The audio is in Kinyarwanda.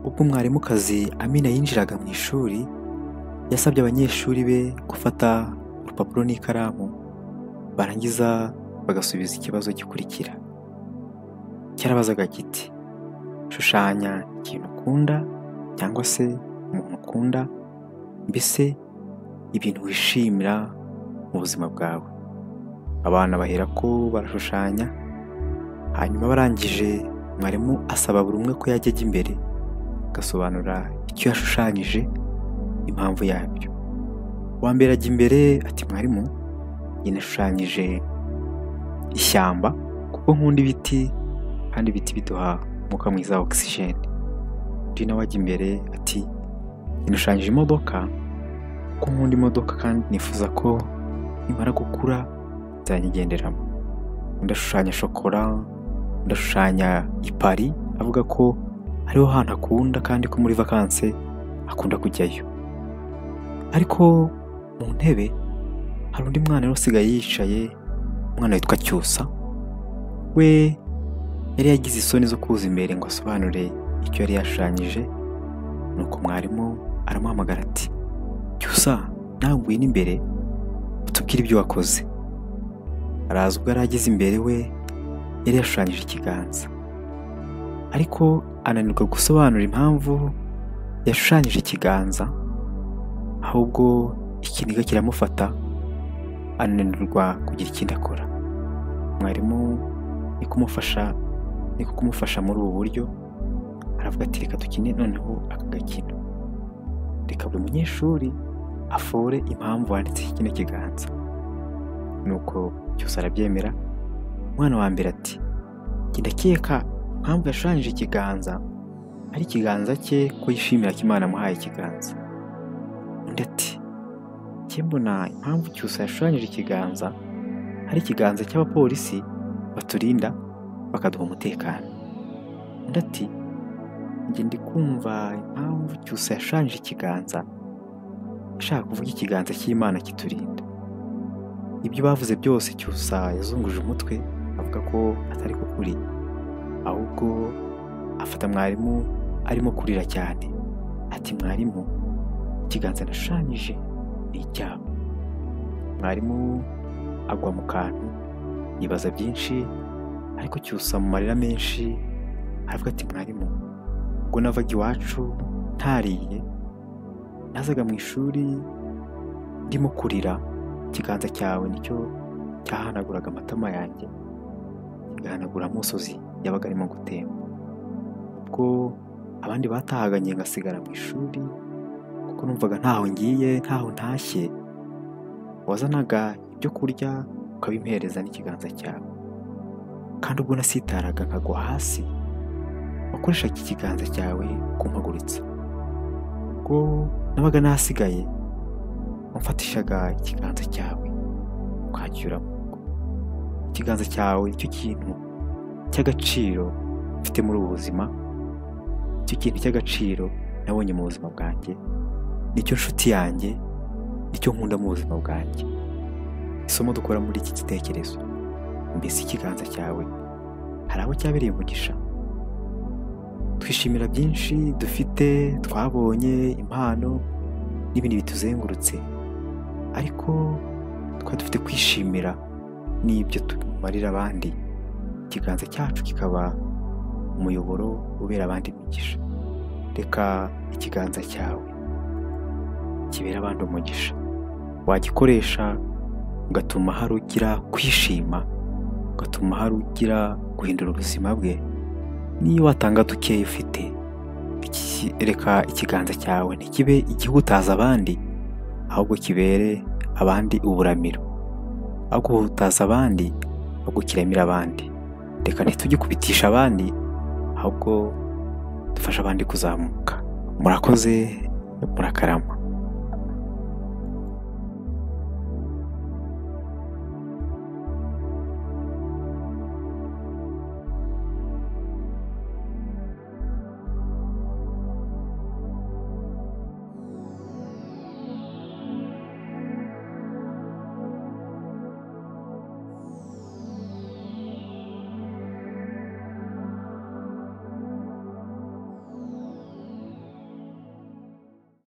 ubwo umwarimukazi Amina yinjiraga mu ishuri yasabye abanyeshuri be gufata urupapuro n'ikaramu barangiza bagasubiza ikibazo gikurikira cyarabazaga kiti shushanya ikintu ukunda cyangwa se umuntu ukunda mbese ibintu wishimira mu buzima bwawe abana bahera ko barashushanya hanyuma barangije mwarimu asaba buri umwe ko yajya ajya imbere agasobanura icyo yashushanyije impamvu yabyo uwa mbere ajya imbere ati mwarimu njye nashushanyije ishyamba kuko nkunda ibiti kandi ibiti biduha umwuka mwiza wa ogisijeni undi nawe ajya imbere ati njye nashushanyije imodoka kuko nkunda imodoka kandi nifuza ko nimara gukura nzanyigenderamo ndashushanya shokora ndashushanya ipari avuga ko ariho hantu akunda kandi ko muri vakanse akunda kujyayo ariko mu ntebe hari undi mwana rero usigaye yicaye umwana witwa cyusa we yari yagize isoni zo kuza imbere ngo asobanure icyo yari yashushanyije nuko mwarimu aramuhamagara ati cyusa nawe ngwino imbere utubwire ibyo wakoze araza ubwo yari ageze imbere we yari yashushanyije ikiganza ariko ananirwa gusobanura impamvu yashushanyije ikiganza ahubwo ikiniga kiramufata ananirwa kugira ikindi akora mwarimu ni kumufasha ni kumufasha muri ubu buryo aravuga ati reka dukine noneho aka gakino reka buri munyeshuri afore impamvu wanditseho kino kiganza nuko cyose arabyemera umwana wa mbere ati genda akeka impamvu yashushanyije ikiganza ari ikiganza cye ko yishimira ko imana amuhaye ikiganza undi ati njye mbona impamvu cyose yashushanyije ikiganza ari ikiganza cy'abapolisi baturinda bakaduha umutekano undi ati njye ndi kumva impamvu cyose yashushanyije ikiganza ashaka kuvuga ikiganza cy'imana kiturinda ibyo bavuze byose cyusa yazunguje umutwe avuga ko atari ko kuri ahubwo afata mwarimu arimo kurira cyane ati mwarimu ikiganza nashushanyije ni icyabo mwarimu agwa mu kantu yibaza byinshi ariko cyusa mu marira menshi aravuga ati mwarimu ubwo navaga iwacu ntariye nazaga mu ishuri ndimo kurira ikiganza cyawe nicyo cyahanaguraga amatama yanjye kigahanagura amusozi yabaga arimo gutemba ubwo abandi batahaganye ngasigara mu ishuri kuko numvaga ntaho ngiye ntaho ntashye wazanaga ibyo kurya ukabimpereza n'ikiganza cyawe kandi ubwo nasitaraga nkagwa hasi wakoreshaga ikiganza cyawe kumpaguritsa ubwo nabaga nasigaye wamfatishaga ikiganza cyawe ukacyuramo ikiganza cyawe nicyo kintu cy'agaciro mfite muri ubu buzima icyo kintu cy'agaciro nabonye mu buzima bwanjye nicyo nshuti yanjye nicyo nkunda mu buzima bwanjye isomo dukora muri iki gitekerezo mbese ikiganza cyawe hari aho cyabereye umugisha twishimira byinshi dufite twabonye impano n'ibindi bituzengurutse ariko twari dufite kwishimira n'ibyo tumarira abandi ikiganza cyacu kikaba umuyoboro ubera abandi umugisha reka ikiganza cyawe kibera abandi umugisha wagikoresha ugatuma hari ugira kwishima ugatuma hari ugira guhindura ubuzima bwe niyo watanga dukeya ufite reka ikiganza cyawe ntikibe igihutaza abandi ahubwo kibere abandi uburamiro ahubwo guhutaza abandi ahubwo kiremira abandi reka ntitujye kubitisha abandi ahubwo dufashe abandi kuzamuka murakoze murakarama